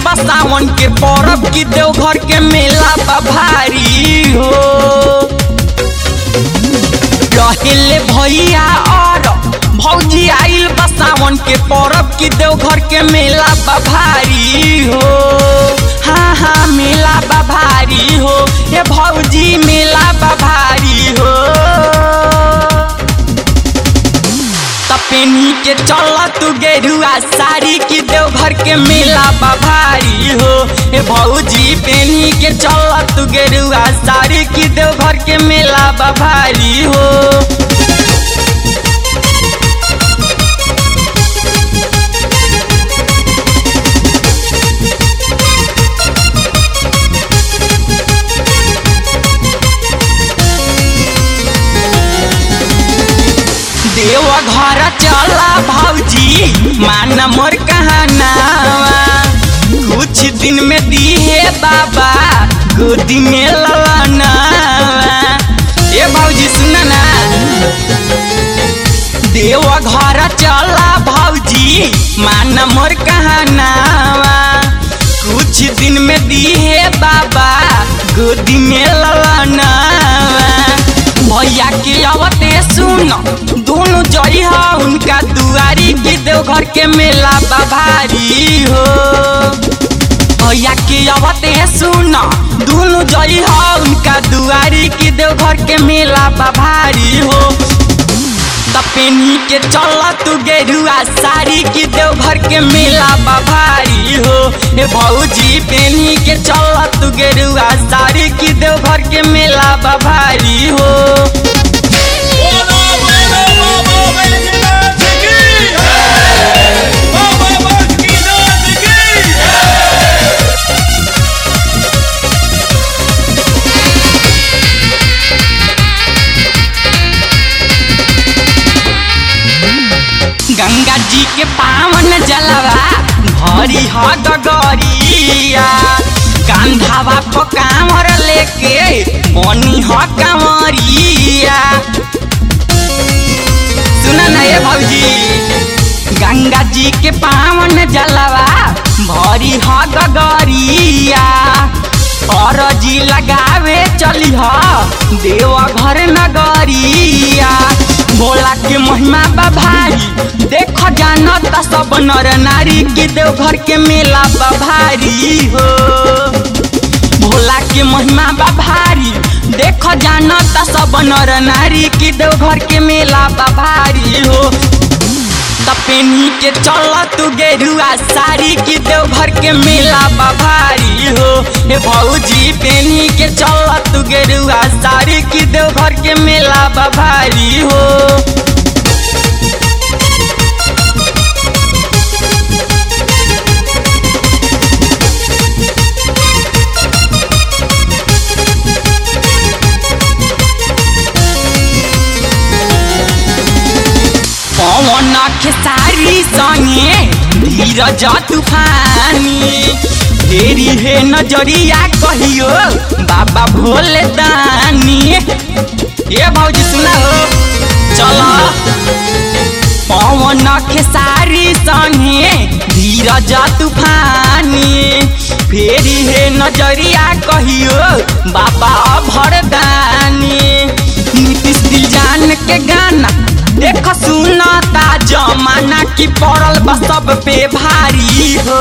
बा सावन के परब की देवघर के मेला बा भारी हो रहेले भैया और भौजी आइल बा सावन के परब की देवघर के मेला बा भारी हो हाँ हाँ मेला बा भारी हो ये भौजी मेला बा भारी हो तपेनी के चल तू गेरुआ साड़ी की देवघर के मेला बा भारी हो ए भौजी पेनी के चल तू गेरुआ साड़ी की देवघर के मेला बा भारी हो देव घर चला भौजी मान मोर कहनावा कुछ दिन में दिहे बाबा गोदी में ललनावा ए भौजी सुन ना देव घर चला भौजी मान मोर कहनावा कुछ दिन में दिहे बाबा गोदी में ललनावा भैया के अवते सुन दोनों जई हो उनका दुआरी की देवघर के मेला बाभारी हो भैया के अवते सुन दोनों जई हो उनका दुआरी की देवघर के मेला बाभारी हो तपेनी के चल तू गेरुआ साड़ी की देवघर के मेला बाभारी हो ए भौजी पेनी के चल तू गेरुआ साड़ी की देवघर के मेला बाभारी हो बोलो बोलो बाबा बैजनाथ की बाबा बासुकीनाथ की गंगा जी के पावन जलवा भरी ह गगरिया कांधावा को कांवर लेके बनी ह कांवरिया सुना ना ये भौजी गंगा जी के पावन जलवा भरी ह गगरिया और जी लगावे चली ह देव घर नगरिया भोला के महिमा बा भारी देख जानत सब नर नारी के देवघर के मेला बा भारी हो भोला के महिमा बा भारी देख जानत सब नर नारी की देवघर के मेला बा भारी हो तपेनी के चल तू गेरुआ साड़ी की देवघर के मेला बा भारी हो हे भौजी पेनी के चल तू गेरुआ साड़ी की देवघर के मेला बा भारी हो पवन खेसारी संगे धीरज तूफानी फेरी हे नजरिया कहियो बाबा भोले दानी ये भौजी सुना हो चलो पवन खेसारी संगे धीरज तूफानी फेरी हे नजरिया कहियो बाबा भरदानी नीतीश दिलजान के गाना देख सुनता जमाना की पड़ल बा सब पे भारी हो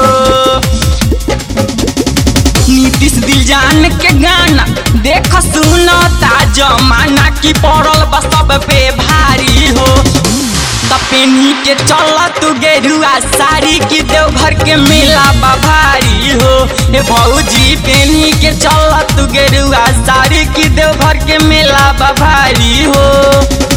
नीतीश दिलजान के गाना देख सुनता जमाना की पड़ल बा सब पे भारी हो तपेनी के चल तू गेरुआ साड़ी की देवघर के मेला बा भारी हो ए भौजी पेनी के चल तू गेरुआ साड़ी की देवघर के मेला बा भारी हो